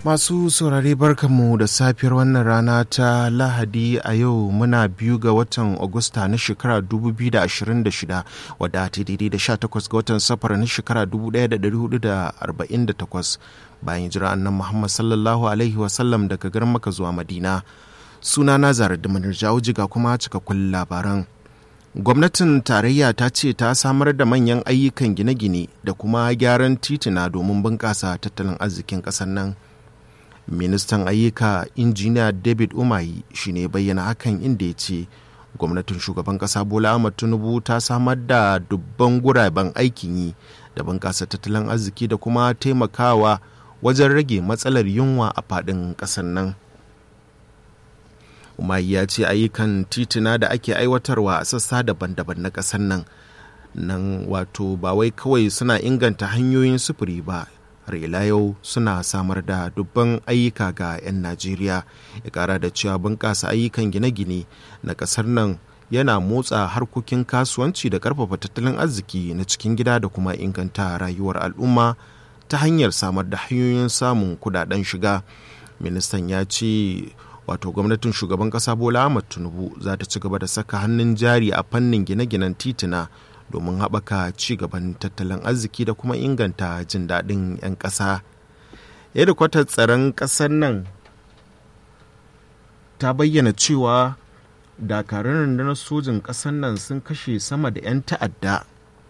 Masu saurare barkanmu da safiyar wannan rana ta Lahadi a yau muna biyu ga watan Agusta na shekara 2026 wadda ta daidai da 18 ga watan safar na shekara 1448 bayan jira annan Muhammad sallallahu Alaihi wasallam daga garin maka zuwa Madina. Suna na zarar da manirjawo jiga kuma cikakkun labaran. gwamnatin tarayya ta ce ta samar da manyan ayyukan gine-gine da kuma gyaran titina domin bunƙasa tattalin arzikin ƙasar nan ministan ayyuka injiniya david umahi shi ne bayyana hakan inda ya ce gwamnatin shugaban ƙasa bola ahmad tinubu ta samar da dubban guraben aikin yi da bunƙasa tattalin arziki da kuma taimakawa wajen rage matsalar yunwa a faɗin ƙasar nan umahi ya ce ayyukan tituna da ake aiwatarwa a sassa daban-daban na ƙasar nan nan wato ba wai kawai suna inganta hanyoyin sufuri ba har ila yau suna samar da dubban ayyuka ga 'yan najeriya ya kara da cewa bunƙasa ayyukan gine-gine na ƙasar nan yana motsa harkokin kasuwanci da ƙarfafa tattalin arziki na cikin gida da kuma inganta rayuwar al'umma ta hanyar samar da hanyoyin samun kudaden shiga ministan ya ce wato gwamnatin shugaban kasa bola ahmad tinubu za ta ci gaba da saka hannun jari a fannin gine-ginen titina domin haɓaka ci gaban tattalin arziki da kuma inganta jin daɗin 'yan ƙasa yadda kwatar tsaron ƙasar nan ta bayyana cewa dakarun rundunar sojin ƙasar nan sun kashe sama da 'yan ta'adda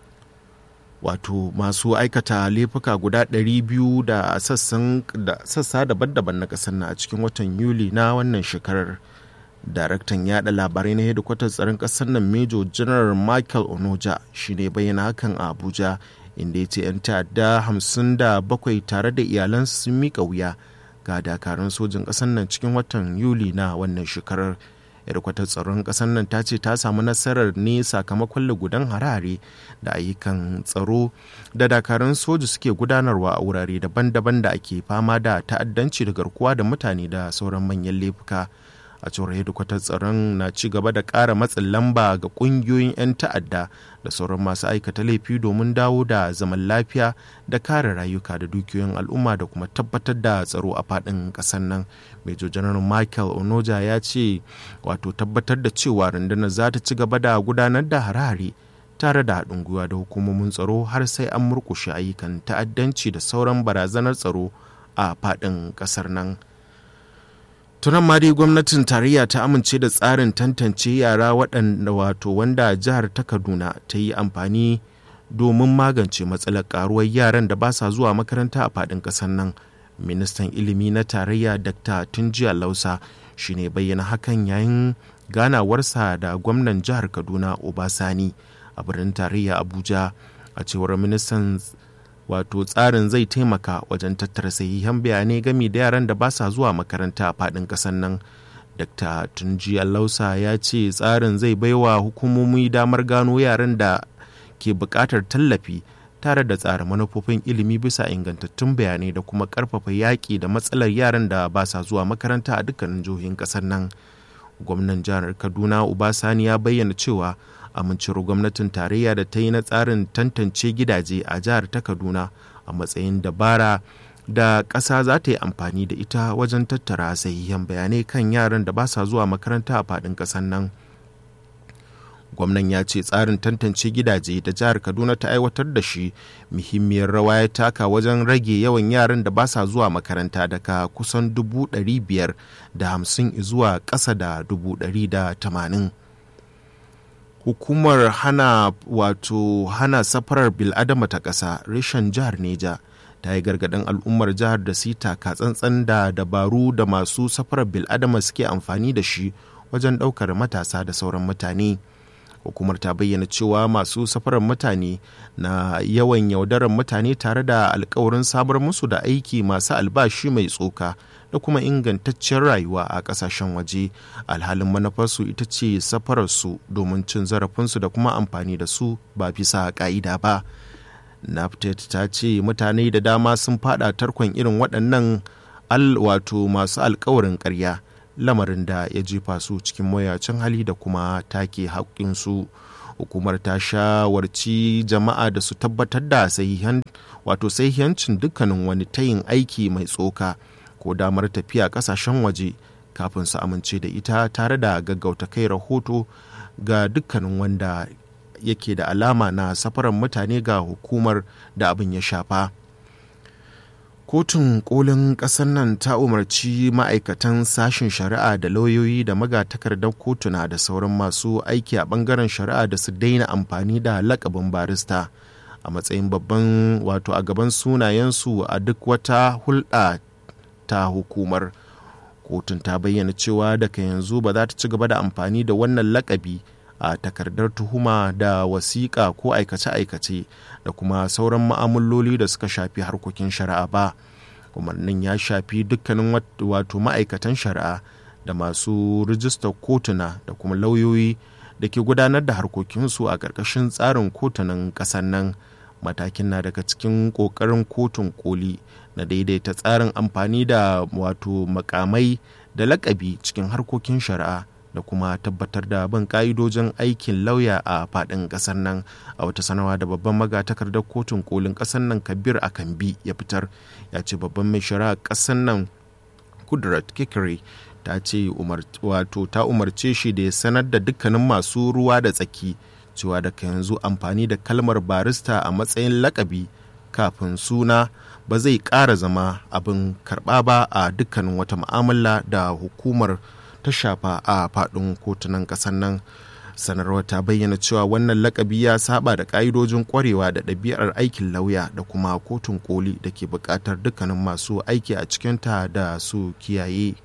wato masu aikata laifuka guda 200 da sassa daban-daban na kasar na a cikin watan yuli na wannan shekarar daraktan yada labarai na hedikwatar tsaron kasar nan major general michael onoja shine bayyana hakan a abuja inda ya ce 'yan ta'adda 57 tare da iyalansu sun mika wuya ga dakarun sojin kasar nan cikin watan yuli na wannan shekarar yarkwatar tsaron ƙasar nan ta ce ta samu nasarar ne sakamakon lugudan harare da ayyukan tsaro da dakarun soja suke gudanarwa a wurare daban-daban da ake fama da ta'addanci da garkuwa da mutane da sauran manyan laifuka a cewar hedikwatar tsaron na ci gaba da ƙara matsin lamba ga ƙungiyoyin 'yan ta'adda da sauran masu aikata laifi domin dawo da zaman lafiya da kare rayuka da dukiyoyin al'umma da kuma tabbatar da tsaro a faɗin ƙasar nan major general michael onoja ya ce wato tabbatar da cewa rundunar za ta ci gaba da gudanar da hare-hare tare da haɗin gwiwa da hukumomin tsaro har sai an murƙushe ayyukan ta'addanci da sauran barazanar tsaro a faɗin ƙasar nan. tunan ma dai gwamnatin tarayya ta amince da tsarin tantance yara waɗanda wato wanda jihar ta kaduna ta yi amfani domin magance matsalar karuwar yaran da ba sa zuwa makaranta a faɗin ƙasar nan ministan ilimi na tarayya dr tunjiya lausa shine bayyana hakan yayin ganawarsa da gwamnan jihar kaduna obasani a birnin tarayya abuja a cewar ministan wato tsarin zai taimaka wajen tattara sahihan bayanai game da yaran da ba sa zuwa makaranta a faɗin ƙasar nan dr tunji lausa ya ce tsarin zai baiwa hukumomi damar gano yaran da ke buƙatar tallafi tare da tsara manufofin ilimi bisa ingantattun bayanai da kuma ƙarfafa yaƙi da matsalar yaran da ba sa zuwa makaranta a dukkanin jihohin ƙasar nan gwamnan jihar kaduna ubasani ya bayyana cewa amincewar gwamnatin tarayya da ta yi na tsarin tantance gidaje a jihar ta kaduna a matsayin dabara da ƙasa za ta yi amfani da ita wajen tattara sahihan bayanai kan yaran da ba sa zuwa makaranta a faɗin ƙasar nan gwamnan ya ce tsarin tantance gidaje da jihar kaduna ta aiwatar da shi muhimmiyar rawa ya taka wajen rage yawan yaran da ba sa zuwa makaranta daga kusan dubu biyar da hamsin zuwa ƙasa da dubu da tamanin hukumar hana wato hana safarar biladama ta ƙasa reshen jihar neja ta yi gargaɗin al'ummar jihar da sita ka tsantsan da dabaru da masu safarar biladama suke amfani da shi wajen ɗaukar matasa da sauran mutane hukumar ta bayyana cewa masu safarar mutane na yawan yaudarar mutane tare da alkawarin samar musu da aiki masu albashi mai tsoka da kuma ingantaccen rayuwa a kasashen waje alhalin manufarsu ita ce safararsu domin cin zarafinsu da kuma amfani da su ba bisa ka'ida ba naftet ta ce mutane da dama sun fada tarkon irin waɗannan wato masu alkawarin ƙarya lamarin da ya jefa su cikin mayacin hali da kuma take haƙƙinsu hukumar ta shawarci jama'a da su tabbatar da sahihan wato sahihancin dukkanin wani tayin aiki mai tsoka ko damar tafiya ƙasashen waje kafin su amince da ita tare da gaggauta kai rahoto ga dukkanin wanda yake da alama na safaran mutane ga hukumar da abin ya shafa. kotun kolin ƙasar nan ta umarci ma'aikatan sashen shari'a da lauyoyi da magatakardar kotuna da sauran masu aiki a ɓangaren shari'a da su daina amfani da lakabin barista a matsayin babban wato a gaban sunayensu a duk wata hulɗa ta hukumar kotun ta bayyana cewa daga yanzu ba za ta ci gaba da amfani da wannan lakabi a takardar tuhuma da wasiƙa ko aikace-aikace da kuma sauran ma'amaloli da suka shafi harkokin shari'a ba umarnin ya shafi dukkanin wato ma'aikatan shari'a da masu rijistar kotuna da kuma lauyoyi da ke gudanar da harkokinsu a ƙarƙashin tsarin kotunan ƙasar nan matakin na daga cikin ƙoƙarin kotun koli na daidaita tsarin amfani da wato makamai da lakabi cikin harkokin shari'a da kuma tabbatar da bin ka'idojin aikin lauya a faɗin ƙasar nan a wata sanawa da babban magatakardar kotun kolin ƙasar nan kabir a kambi ya fitar ya ce babban mai shari'a ƙasar nan kudrat kikiri ta ce wato ta umarce shi da ya sanar da dukkanin masu ruwa da tsaki cewa daga yanzu amfani da kalmar barista a matsayin lakabi kafin suna ba zai ƙara zama abin karɓa ba a dukkanin wata mu'amala da hukumar ta shafa a faɗin kotunan ƙasar nan sanarwar ta bayyana cewa wannan lakabi ya saba da ƙa'idojin ƙwarewa da ɗabi'ar aikin lauya da kuma kotun koli da ke buƙatar dukkanin masu aiki a cikinta da su kiyaye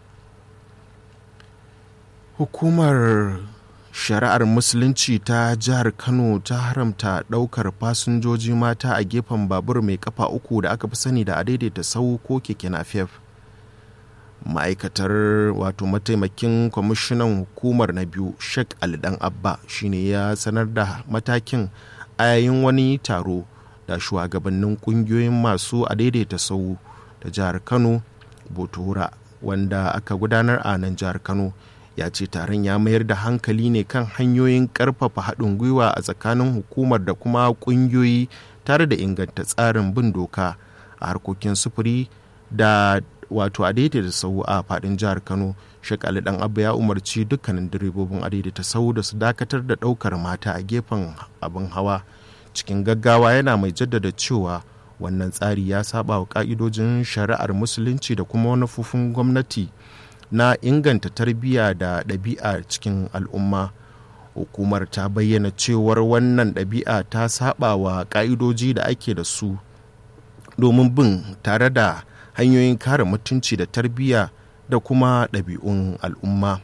hukumar shari'ar musulunci ta jihar kano ta haramta ɗaukar fasinjoji mata a gefen babur mai kafa uku da aka fi sani da a daidaita sau ko keke napep ma'aikatar wato mataimakin kwamishinan hukumar na biyu sheikh alidan abba shine ya sanar da matakin a yayin wani taro da shugabannin kungiyoyin masu a daidaita sau da jihar kano botora wanda aka gudanar a nan jihar kano ya ce taron ya mayar da hankali ne kan hanyoyin karfafa haɗin gwiwa a tsakanin hukumar da kuma ƙungiyoyi tare da inganta tsarin bin doka a harkokin sufuri da wato adaidaita sau a fadin jihar kano shek ali dan abba ya umarci dukkanin direbobin adaidaita sau da su dakatar da daukar mata a gefen abin hawa cikin gaggawa yana mai jaddada cewa wannan tsari ya saba wa ka'idojin shari'ar musulunci da kuma manufofin gwamnati na inganta tarbiyya da ɗabi'a cikin al'umma hukumar ta bayyana cewar wannan ɗabi'a ta saba wa ka'idoji da ake da su domin bin tare da hanyoyin kare mutunci da tarbiyya da kuma ɗabi'un al'umma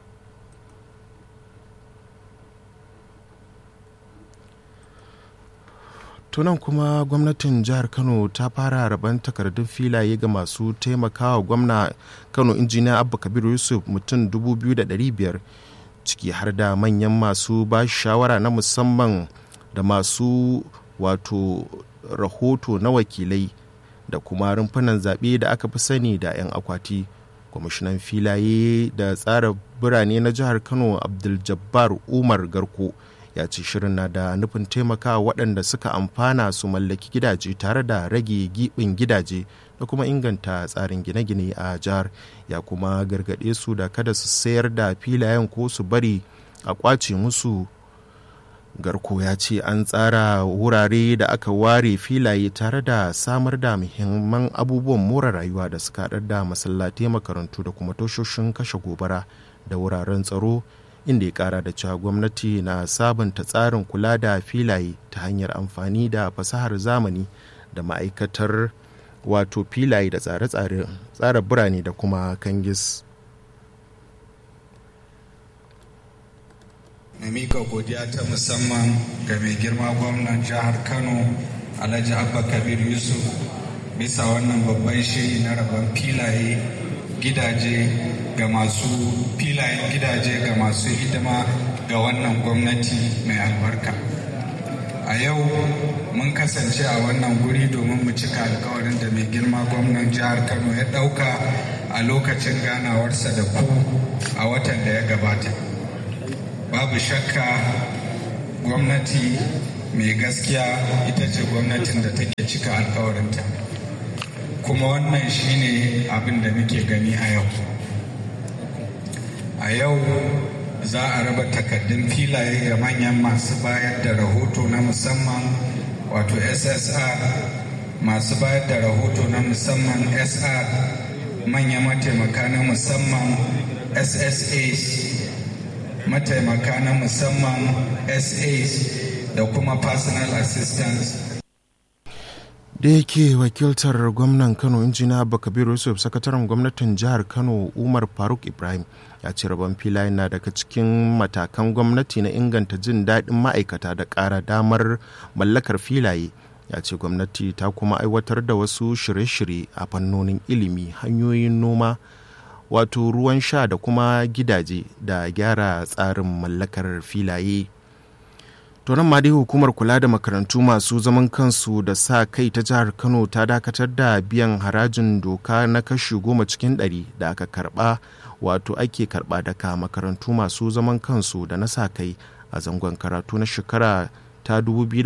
tunan kuma gwamnatin jihar kano ta fara rabon takardun filaye ga masu taimakawa gwamna kano injiniya abba kabiru yusuf mutum 2,500 ciki har da manyan masu ba shawara na musamman da masu wato rahoto na wakilai da kuma rumfunan zaɓe da aka fi sani da 'yan akwati kwamishinan filaye da tsara birane na jihar kano abdul-jabbar umar garko ya ce shirin na da nufin taimakawa waɗanda suka amfana su mallaki gidaje tare da rage giɓin gidaje da kuma inganta tsarin gine-gine a jihar ya kuma gargaɗe su da kada su sayar da filayen ko su bari a kwace musu garko ya ce an tsara wurare da aka ware filaye tare da samar da muhimman abubuwan more rayuwa da suka haɗar da masallatai makarantu da kuma toshoshin kashe gobara da wuraren tsaro inda ya kara da cewa gwamnati na sabunta tsarin kula da filaye ta hanyar amfani da fasahar zamani da ma'aikatar wato filaye da tsare-tsare tsara birane da kuma kangis na mika godiya ta musamman ga mai girma gwamnan jihar kano alhaji abba kabir yusuf bisa wannan babban shiri na rabon filaye gidaje ga masu filayen gidaje ga masu hidima ga wannan gwamnati mai albarka a yau mun kasance a wannan guri domin mu cika alkawarin da mai girma gwamnan jihar kano ya ɗauka a lokacin ganawarsa da ku a watan da ya gabata babu shakka gwamnati mai gaskiya ita ce gwamnatin da take cika alkawarinta kuma wannan shine abin da muke gani a yau a yau za a raba takaddun filaye ga manyan masu bayar da rahoto na musamman wato ssr masu bayar da rahoto na musamman sr manyan mataimaka na musamman ssas mataimaka na musamman sas da kuma personal assistance da yake wakiltar gwamnan kano injina bakabiru yusuf sakataren gwamnatin jihar kano umar faruk ibrahim ya ce rabon filayen na daga cikin matakan gwamnati na inganta jin daɗin ma'aikata da ƙara damar mallakar filaye ya ce gwamnati ta kuma aiwatar da wasu shirye-shirye a fannonin ilimi hanyoyin noma wato ruwan sha da kuma gidaje da gyara tsarin mallakar filaye to nan ma dai hukumar kula da makarantu masu zaman kansu da sa kai ta jihar kano ta dakatar da biyan harajin doka na kashi goma cikin ɗari da aka karba wato ake karba daga makarantu masu zaman kansu da na sa kai a zangon karatu na shekara ta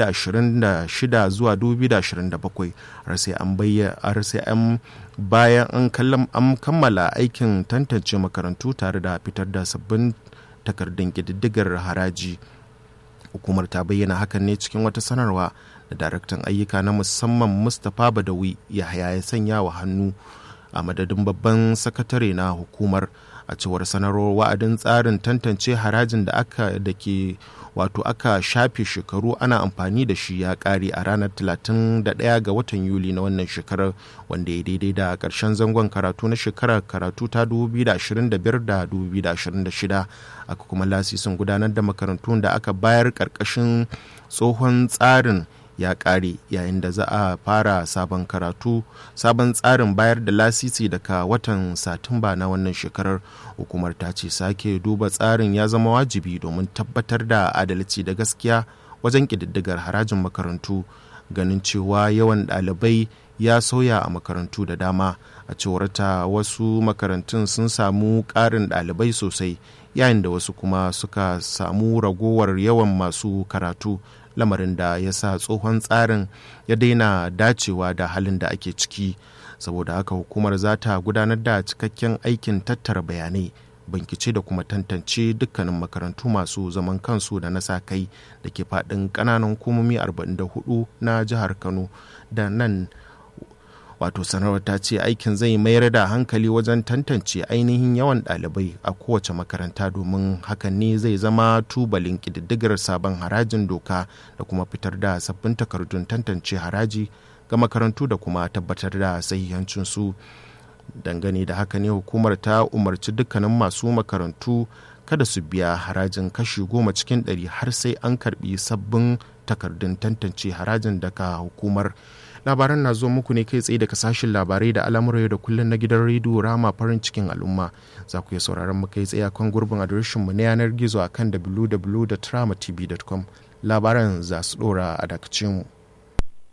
2026 zuwa 2027 har sai an har sai an bayan an kammala aikin tantance makarantu tare da fitar da sabbin takardun ƙididdigar haraji hukumar ta bayyana hakan ne cikin wata sanarwa da daraktan ayyuka na musamman mustapha badawi yahaya ya sanya wa hannu a madadin babban sakatare na hukumar a cewar sanarwar wa'adin tsarin tantance harajin da aka da ke wato aka shafe shekaru ana amfani da shi ya kare a ranar 31 ga watan yuli na wannan shekarar wanda ya daidai da karshen zangon karatu na shekarar karatu ta 2025 da 2026 aka kuma lasisin gudanar da makarantun da aka bayar karkashin tsohon tsarin ya kare yayin da za a fara sabon karatu sabon tsarin bayar da lasisi daga watan satumba na wannan shekarar hukumar ta ce sake duba tsarin ya zama wajibi domin tabbatar da adalci da gaskiya wajen ƙididdigar harajin makarantu ganin cewa yawan ɗalibai ya sauya a makarantu da dama a cewar ta wasu makarantun sun samu ƙarin ɗalibai sosai yayin da wasu kuma suka samu ragowar yawan masu karatu lamarin da ya sa tsohon tsarin ya daina dacewa da halin da ake ciki saboda haka hukumar za ta gudanar da cikakken aikin tattara bayanai bankice da kuma tantance dukkanin makarantu masu zaman kansu da na sa kai da ke faɗin ƙananan hukumomi 44 na jihar kano da nan wato sanarwar ta ce aikin zai mayar da hankali wajen tantance ainihin yawan ɗalibai a kowace makaranta domin hakan ne zai zama tubalin ƙididdigar sabon harajin doka da kuma fitar da sabbin takardun tantance haraji ga makarantu da kuma tabbatar da sahihancinsu dangane da haka ne hukumar ta umarci dukkanin masu makarantu kada su biya harajin kashi goma cikin ɗari har sai an karbi sabbin takardun tantance harajin daga hukumar labaran na zo muku ne kai tsaye daga sashen labarai da al'amuran da kullum na gidan rediyo rama farin cikin al'umma za ku iya sauraron mu kai tsaye kan gurbin adireshin mu na yanar gizo akan www.tramatv.com labaran za su dora a dakacin mu